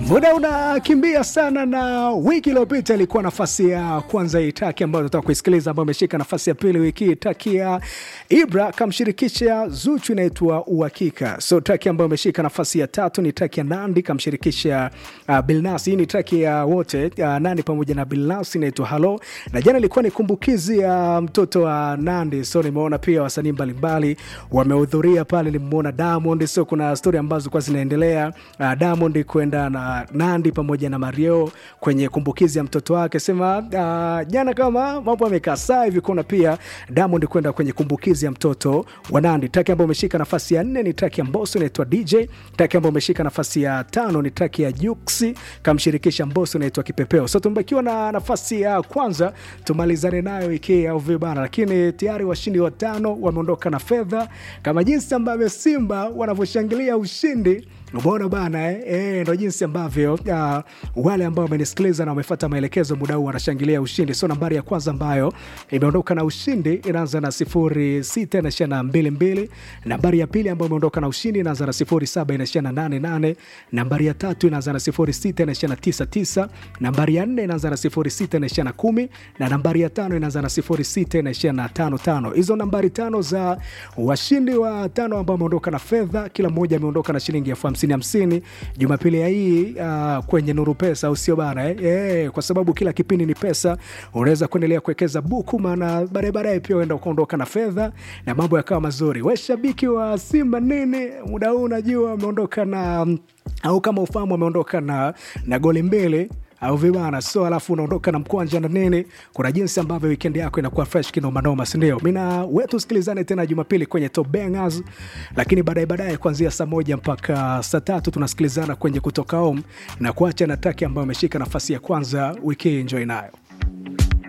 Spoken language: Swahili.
Muda unakimbia sana, na wiki iliyopita ilikuwa nafasi ya kwanza hii taki ambayo tunataka kuisikiliza, ambayo imeshika nafasi ya pili wiki hii, taki ya Ibra kamshirikisha Zuchu inaitwa Uhakika. So taki ambayo imeshika nafasi ya tatu ni taki ya Nandi kamshirikisha uh, Bilnas. Hii ni taki ya wote uh, Nandi pamoja na Bilnas inaitwa Halo, na jana ilikuwa ni kumbukizi ya uh, mtoto wa Nandi. So nimeona pia wasanii mbalimbali wamehudhuria pale, nimeona Diamond. So kuna stori ambazo kwa zinaendelea uh, Diamond kwenda na Nandi pamoja na Mario kwenye kumbukizi ya mtoto wake, sema uh, jana kama mambo yamekaa saa hivi. Kuna pia Diamond kwenda kwenye kumbukizi ya mtoto wa Nandi. Taki ambayo umeshika nafasi ya nne ni taki ya Mbosso inaitwa DJ. Taki ambayo umeshika nafasi ya tano ni taki ya Juksi kamshirikisha Mbosso inaitwa Kipepeo. So tumebakiwa na nafasi ya kwanza, tumalizane nayo iki au vibana, lakini tayari washindi watano wameondoka na fedha kama jinsi ambavyo Simba wanavyoshangilia ushindi Umeona bana eh? Eh, ndo jinsi ambavyo uh, wale ambao wamenisikiliza na wamefuata maelekezo muda huu wanashangilia ushindi. So nambari ya kwanza ambayo imeondoka na ushindi inaanza na sifuri sita inaishia na mbili mbili. Nambari ya pili ambayo imeondoka na ushindi inaanza na sifuri saba inaishia na nane nane. Nambari ya tatu inaanza na sifuri sita inaishia na tisa tisa. Nambari ya nne inaanza na sifuri sita inaishia na kumi na nambari ya tano inaanza na sifuri sita inaishia na tano tano. Hizo nambari tano za washindi wa tano ambao wameondoka na fedha, kila mmoja ameondoka na shilingi elfu hamsini hamsini Jumapili ya hii uh, kwenye Nuru Pesa, au sio bana eh? Eh, kwa sababu kila kipindi ni pesa, unaweza kuendelea kuwekeza buku, maana baadaye baadaye pia uenda ukaondoka na fedha na mambo yakawa mazuri. We shabiki wa Simba nini, muda huu unajua ameondoka na au kama ufahamu ameondoka na, na goli mbili au vibana so, alafu unaondoka na mkwanja na nini. Kuna jinsi ambavyo weekend yako inakuwa fresh kinomanoma, sindio? Mina wetu sikilizane tena Jumapili kwenye Top Bangers, lakini baadaye baadaye kuanzia saa moja mpaka saa tatu tunasikilizana kwenye kutoka home na kuacha na taki ambayo ameshika nafasi ya kwanza wiki hii. Enjoy nayo.